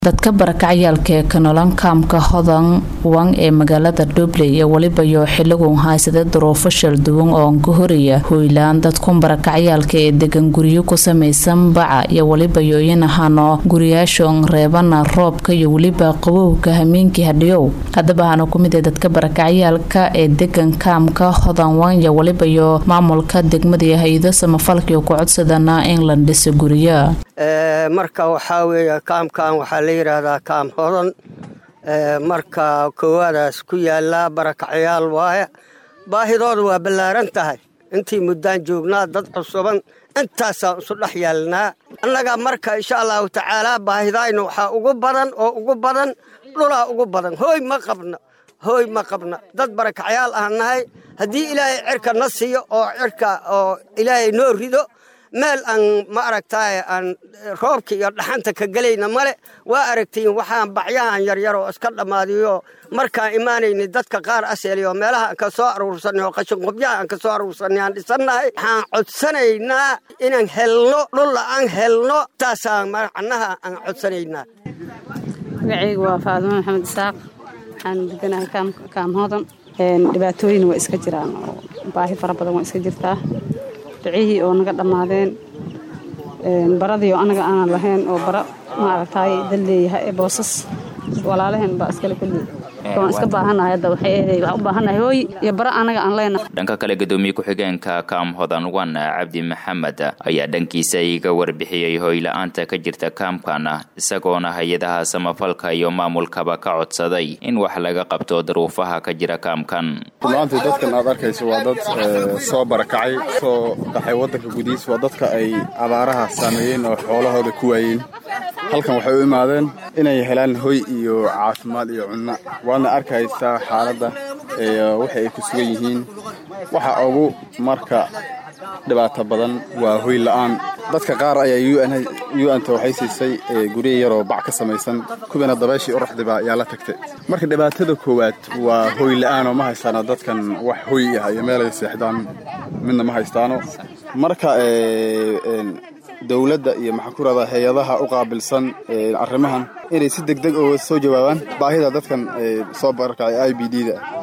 dadka barakacyaalka ee kanolan kaamka hodan wan ee magaalada dhubley ee weliba yoo xiligun haysada duruufo shalduwan oo ka horaya hoylaan dadkun barakacyaalka ee degan guryo ku samaysan baca iyo weliba yooyin ahano guriyaashoon reebana roobka iyo weliba qabowga hameenkii hadhiyow haddaba hana kumid ee dadka barakacyaalka ee degan kaamka hodan wan iyo weliba yoo maamulka degmada iyo hay-ado samafalkii ku codsadana in la dhisa guriya marka waxaa weeye kaamkan waxaa la yidhaahdaa kaam hodan marka koowaadaas ku yaallaa barakacyaal waaye baahidooda waa ballaaran tahay intii muddaan joognaa dad cusuban intaasaan isu dhex yaalnaa annaga marka insha allahu tacaalaa baahidayna waxaa ugu badan oo ugu badan dhulaa ugu badan hooy ma qabna hooy ma qabna dad barakacyaal aan nahay haddii ilaahay cirka na siiyo oo cirka oo ilaahay noo rido meel aan ma aragtaaye aan roobka iyo dhaxanta ka gelayna male waa aragtiin waxaan bacyahan yaryar oo iska dhammaadiyo markaan imaanayni dadka qaar aseeliyo meelaha aan ka soo aruursanay oo qashinqubyaha aan ka soo aruursanay aan dhisannahay waxaan codsanaynaa inaan helno dhulla aan helno taasaan macnaha aan codsanaynaa magacaygu waa faadimo maxamed isaaq waxaan deganahay kaam hodan dhibaatooyin waa iska jiraan oo baahi fara badan waa iska jirtaa ducihii oo naga dhammaadeen baradii oo anaga aanan lahayn oo bara maaragtaay dad leeyahay ee boosas walaalaheen baa iskale kulli waan iska baahanahay hadda waxay eeday waxaan u baahanahay hooy iyo bara anaga aan leenahay dhanka kale gadoomiye ku-xigeenka kaam hodan wan cabdi maxamed ayaa dhankiisa iga warbixiyey hooyla-aanta ka jirta kaamkan isagoona hay-adaha samafalka iyo maamulkaba ka codsaday in wax laga qabto daruufaha ka jira kaamkan runaantii dadkan aad arkayso waa dad soo barakacay soo dhaxay waddanka gudihiis waa dadka ay abaaraha saameeyeen oo xoolahooda ku waayeen halkan waxay u imaadeen inay helaan hoy iyo caafimaad iyo cunno waadna arkaysaa xaaladda waxa ay ku sugan yihiin waxa ugu marka dhibaato badan waa hoy la'aan dadka qaar ayaa un-ta waxay siisay gurya yaroo bac ka samaysan kuwiina dabayshii uraxdiba ayaa la tagtay marka dhibaatada koowaad waa hoy la'aanoo ma haystaano dadkan wax hoy ah iyo meelay seexdaan midna ma haystaano marka dowladda iyo maxaan ku rahdaa hay-adaha u qaabilsan arrimahan inay si deg deg oo soo jawaabaan baahida dadkan soo barakacay i b d da